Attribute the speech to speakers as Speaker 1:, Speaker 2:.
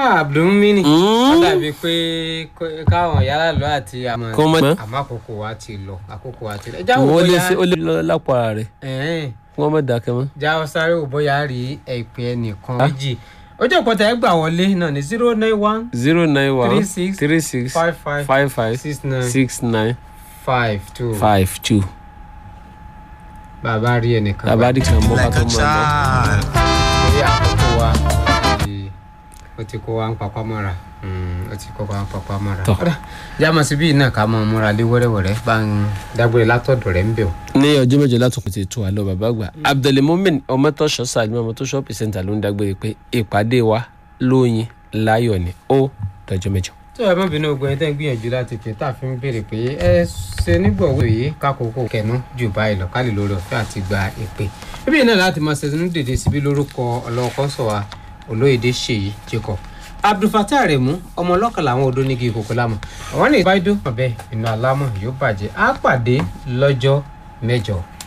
Speaker 1: afa abdulmini
Speaker 2: Mm.
Speaker 1: ó dàbí pé kó- káwọn yàrá lọ àti àmọ́
Speaker 2: Kó mọ̀-
Speaker 1: àmọ́ àkókò wa ti lọ àkókò wa ti lọ. ẹjá wò
Speaker 2: wọ́n lé
Speaker 1: bóyá
Speaker 2: sí ó lé lọ lápò ara rẹ̀
Speaker 1: ẹ̀ẹ́n,
Speaker 2: kí wọ́n má dákẹ́ mọ́.
Speaker 1: já ọ sáré wò bóyá rí ẹ̀pẹ́ ẹnìkan méjì ojú òpótá ẹ gbà wọlé náà ní zero nine one
Speaker 2: zero nine one
Speaker 1: Three six
Speaker 2: three six
Speaker 1: five five
Speaker 2: five five
Speaker 1: six nine
Speaker 2: six nine
Speaker 1: five two
Speaker 2: five two.
Speaker 1: bàbá rí ẹnìkan
Speaker 2: bàbá dì kan mọ́ ká tó mọ̀ ọ́.
Speaker 1: torí àkókò wa ti- ó ti kó wa ń papá mọ́ra Mm, ó ti kó wa ń papá mọ́ra.
Speaker 2: Tọ́.
Speaker 1: Ọ̀dà, jámọ̀ síbí náà ká mọ̀ múra lé wẹ́rẹ́wẹ́rẹ́ bá ń dágbére látọ̀dọ̀ rẹ̀ ń bẹ̀ ọ́.
Speaker 2: ní ọjọ́ mẹ́jọ láti kò ti tu àlọ́ bàbá àgbà abdulmumin ọmọtọ́ṣọ́ sàlùmọ́ ọmọtọ́ṣọ́ pìsẹ́ntà ló ń dágbére pé ìpàdé wa lóyin láyọ̀ ni ó dọjọ́ mẹ́jọ.
Speaker 1: tó ẹ má bínú ogun ẹni tẹ́ ń gbìyànjú láti pè tá a fi ń béèrè pé ẹ ṣe nígbọ̀wọ́ yìí kákòókò kẹnu jù báyìí lọ ká lè lórí ọ̀fẹ́ àti gba ìpè. ibi náà láti máa ṣẹ̀sìn dèdè síbí lórúkọ ọlọ́kọ́ sọ̀wá olóyèdè ṣèyí jacob abdulfatah aremu ọmọ ọlọ́kàn làwọn odò nígi ìkòkò lámọ̀ àwọn ní ìbáidó ọ̀bẹ inú alámọ̀ yóò bàjẹ́ á pàdé lọ́jọ́ mẹ́jọ